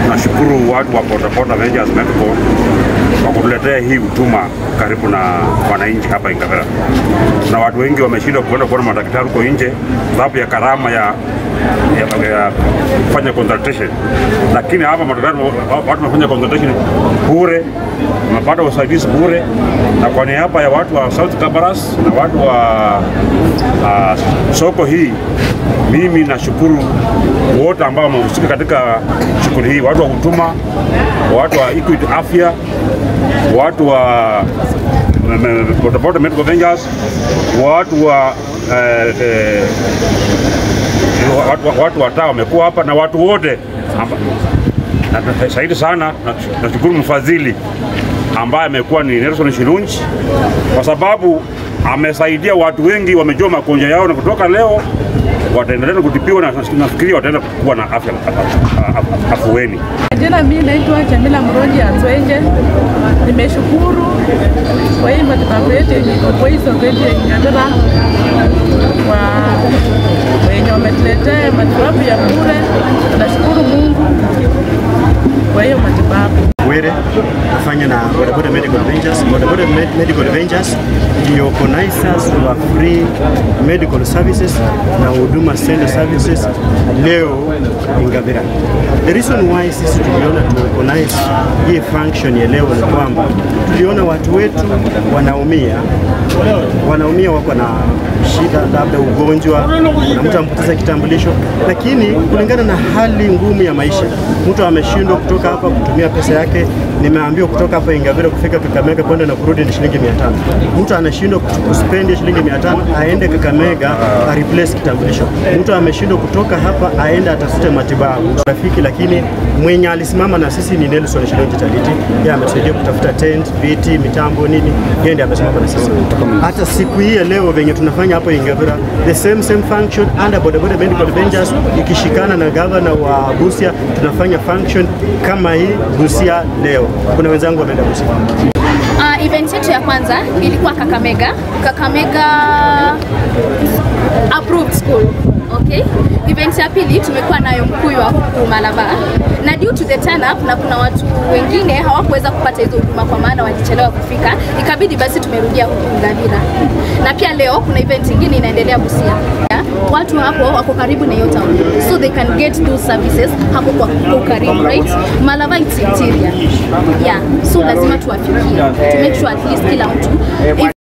Tunashukuru watu wa Bodaboda Ventures Medical kwa kutuletea hii huduma karibu na wananchi hapa Ingavera, na watu wengi wameshindwa kuenda kuona madaktari huko nje sababu ya gharama ya ya, ya kufanya consultation, lakini hapa madaktari watu wanafanya consultation bure, wanapata usaidizi bure, na kwa niaba ya watu wa South Kabaras na watu wa uh, soko hii, mimi nashukuru wote ambao wamehusika katika shughuli hii, watu wa huduma, watu wa Equity Afya, watu wa Bodaboda Medical Ventures, watu wa eh, eh, watu, watu wa taa wamekuwa hapa na watu wote amba- na- na- zaidi sana na- nashukuru mfadhili ambaye amekuwa ni Nelson Shilunji kwa sababu amesaidia watu wengi, wamejua magonjwa yao na kutoka leo wataendelea na kutibiwa na nafikiri wataenda kuwa na afya afueni. Jina mimi naitwa Jamila Mronji Atwenje. Nimeshukuru kwa hii matibabu yetu yenye iko kwa hii soko yetu ya Ingavera kwa wenye wametuletea matibabu ya bure. Tunashukuru Mungu kwa hiyo matibabu. Were nafanya na Bodaboda Medical Ventures. Bodaboda Med- Medical Ventures ndio organizers wa free medical services na huduma center services leo Ingavera. The reason why sisi tuliona tu organize hii function ya leo ni kwamba tuliona watu wetu wanaumia, wanaumia wako na shida labda ugonjwa, na mtu ampoteza kitambulisho, lakini kulingana na hali ngumu ya maisha, mtu ameshindwa kutoka hapa kutumia pesa yake. Nimeambiwa kutoka hapa Ingavera kufika Kakamega kwenda na kurudi ni shilingi 500. Mtu anashindwa kutu- kuspendi shilingi 500 aende Kakamega a replace kitambulisho. Mtu ameshindwa kutoka hapa aende atafute matibabu rafiki, lakini mwenye alisimama na sisi ni Nelson Shilonji Taliti. Yeye ametusaidia kutafuta tent, viti, mitambo nini, yeye ndiye amesimama na sisi. Hata siku hii ya leo venye tunafanya hapo Ingavera, the same same function under Bodaboda Medical Ventures ikishikana na governor wa Busia, tunafanya function kama hii Busia leo. Kuna wenzangu wameenda Busia. Uh, event yetu ya kwanza ilikuwa Kakamega. Kakamega approved school. Okay. Event ya pili tumekuwa nayo Mkuyu wa huku Malaba na due to the turn up, na kuna watu wengine hawakuweza kupata hizo huduma kwa maana walichelewa kufika, ikabidi basi tumerudia huku Ngavira. Na pia leo kuna event ingine inaendelea Busia. Watu hapo wako karibu na hiyo town, so they can get those services hapo kwa kwa karibu, right? Malaba it's interior. Yeah, so lazima tuwafikie to make sure at least kila mtu